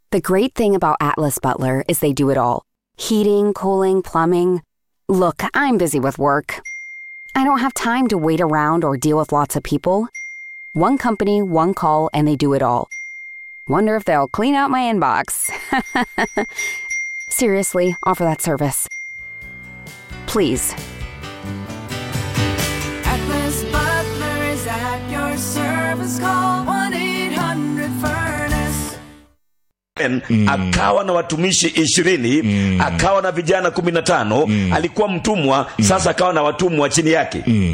The great thing about Atlas Butler is they do it all heating, cooling, plumbing. Look, I'm busy with work. I don't have time to wait around or deal with lots of people. One company, one call, and they do it all. Wonder if they'll clean out my inbox. Seriously, offer that service. Please. Atlas Butler is at your service. Call 1 800 Furnace. mm. akawa na watumishi ishirini mm. akawa na vijana kumi na tano mm. alikuwa mtumwa mm. sasa akawa na watumwa chini yake mm.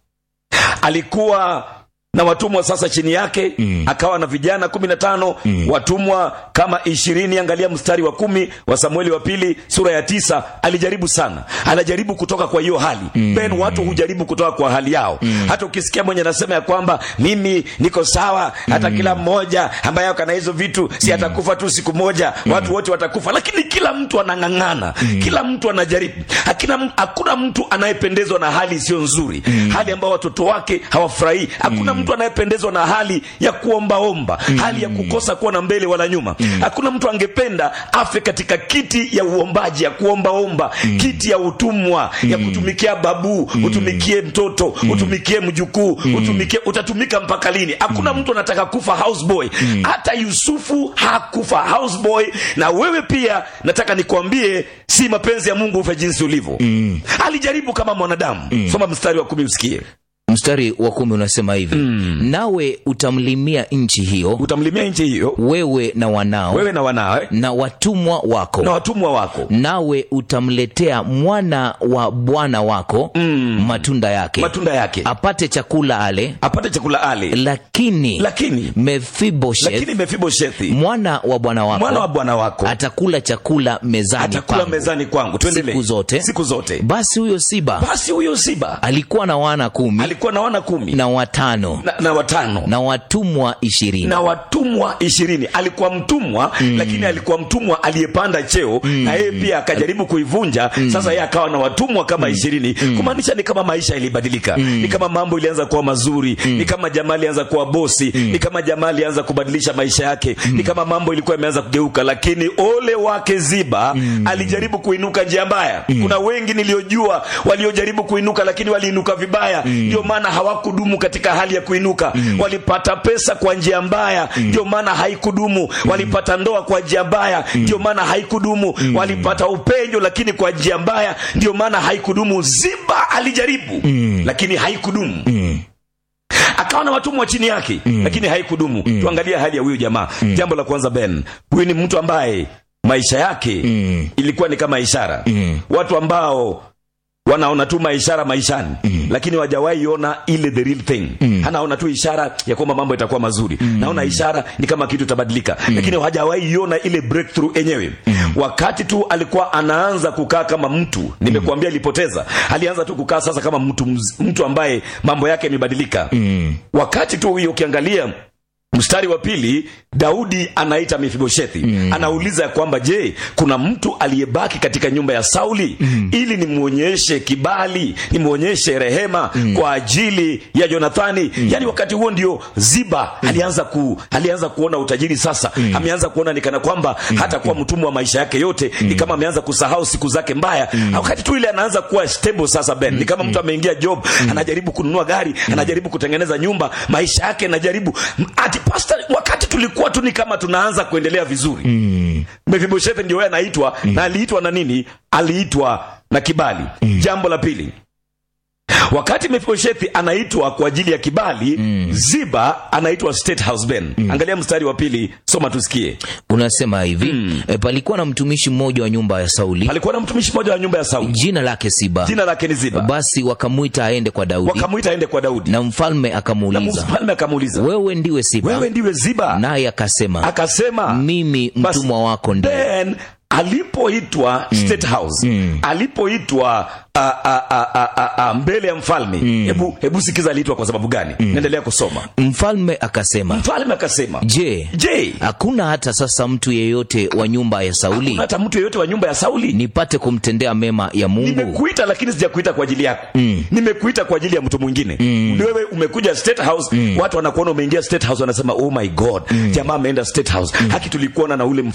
alikuwa na watumwa sasa chini yake mm. akawa na vijana kumi na tano mm. watumwa kama ishirini angalia mstari wa kumi wa samueli wa pili sura ya tisa alijaribu sana anajaribu kutoka kwa hiyo hali mm. ben watu hujaribu kutoka kwa hali yao mm. hata ukisikia mwenye anasema ya kwamba mimi niko sawa hata mm. kila mmoja ambaye ako na hizo vitu si atakufa tu siku moja mm. watu wote watakufa lakini kila mtu anang'ang'ana mm. kila mtu anajaribu hakuna, hakuna mtu anayependezwa na hali isiyo nzuri mm. hali ambayo watoto wake hawafurahii hakuna mm. mtu anayependezwa na hali ya kuombaomba mm. hali ya kukosa kuwa na mbele wala nyuma mm. hakuna mtu angependa afe katika kiti ya uombaji ya kuombaomba mm. kiti ya utumwa mm. ya kutumikia babu mm. utumikie mtoto mm. utumikie mjukuu mm. utumikie utatumika mpaka lini hakuna mm. mtu anataka kufa houseboy mm. hata yusufu hakufa houseboy na wewe pia nataka nikwambie si mapenzi ya mungu ufe jinsi ulivyo mm. alijaribu kama mwanadamu mm. soma mstari wa kumi usikie mstari wa kumi unasema hivi mm. nawe utamlimia nchi hiyo utamlimia nchi hiyo wewe na wanao wewe na wanawe na watumwa wako na watumwa wako nawe utamletea mwana wa bwana wako mm. matunda yake matunda yake apate chakula ale apate chakula ale lakini lakini mefiboshet lakini mefiboshethi mwana wa bwana wako mwana wa bwana wako atakula chakula mezani atakula pangu. mezani kwangu tuendelee siku zote siku zote basi huyo siba basi huyo siba alikuwa na wana kumi alikuwa na wana kumi na watano na, na watano na watumwa ishirini na watumwa ishirini alikuwa mtumwa mm. lakini alikuwa mtumwa aliyepanda cheo mm. na yeye pia akajaribu kuivunja mm. sasa yeye akawa na watumwa kama ishirini mm. kumaanisha ni kama maisha ilibadilika mm. ni kama mambo ilianza kuwa mazuri mm. ni kama jamaa alianza kuwa bosi mm. ni kama jamaa alianza kubadilisha maisha yake mm. ni kama mambo ilikuwa imeanza kugeuka lakini ole wake ziba mm. alijaribu kuinuka njia mbaya mm. kuna wengi niliojua waliojaribu kuinuka lakini waliinuka vibaya ndio mm. maana hawakudumu katika hali ya kuinuka mm. walipata pesa kwa njia mbaya ndio mm. maana haikudumu mm. walipata ndoa kwa njia mbaya ndio maana haikudumu mm. walipata upenyo lakini kwa njia mbaya ndio maana haikudumu ziba alijaribu mm. lakini haikudumu mm akawa na watumwa chini yake mm. lakini haikudumu mm. tuangalie hali ya huyu jamaa mm. jambo la kwanza ben huyu ni mtu ambaye maisha yake mm. ilikuwa ni kama ishara mm. watu ambao wanaona tu maishara maishani mm. lakini wajawahi ona ile the real thing mm. anaona tu ishara ya kwamba mambo itakuwa mazuri mm. naona ishara ni kama kitu itabadilika mm. lakini hawajawahi ona ile breakthrough yenyewe mm. wakati tu alikuwa anaanza kukaa kama mtu nimekuambia alipoteza alianza tu kukaa sasa kama mtu mz- mtu ambaye mambo yake yamebadilika mm. wakati tu huyo ukiangalia mstari wa pili daudi anaita mefiboshethi mm. anauliza ya kwamba je kuna mtu aliyebaki katika nyumba ya sauli mm. ili nimwonyeshe kibali nimwonyeshe rehema mm. kwa ajili ya jonathani mm. yaani wakati huo ndio ziba mm. alianza ku alianza kuona utajiri sasa mm. ameanza kuona nikana kwamba mm. hata kuwa mtumwa wa maisha yake yote mm. ni kama ameanza kusahau siku zake mbaya mm. wakati tu ile anaanza kuwa stable sasa ben mm. ni kama mtu ameingia job mm. anajaribu kununua gari mm. anajaribu kutengeneza nyumba maisha yake anajaribu ati pastor wakati tulikuwa tu ni kama tunaanza kuendelea vizuri mm. mefiboshethe ndio yeye anaitwa mm. na aliitwa na nini aliitwa na kibali mm. jambo la pili wakati mefiboshethi anaitwa kwa ajili ya kibali mm. ziba anaitwa state house ben mm. angalia mstari wa pili soma tusikie unasema hivi mm. e, palikuwa na mtumishi mmoja wa nyumba ya sauli alikuwa na mtumishi mmoja wa nyumba ya sauli jina lake siba jina lake ni ziba basi wakamwita aende kwa daudi wakamwita aende kwa daudi na mfalme na akamuuliza mfalme akamuuliza wewe ndiwe siba wewe ndiwe ziba naye akasema akasema mimi Basi, mtumwa wako ndiye then alipoitwa mm. state house mm. alipoitwa a, a, a, a, a, a, mbele ya mfalme hebu hebu sikiza aliitwa kwa sababu gani mm. naendelea kusoma mfalme akasema mfalme akasema je je hakuna hata sasa mtu yeyote wa nyumba ya sauli hata mtu yeyote wa nyumba ya sauli nipate kumtendea mema ya mungu nimekuita lakini sijakuita kwa ajili yako mm. nimekuita kwa ajili ya mtu mwingine mm. wewe umekuja state house mm. watu wanakuona umeingia state house wanasema oh my god mm. jamaa ameenda state house mm. haki tulikuona na ule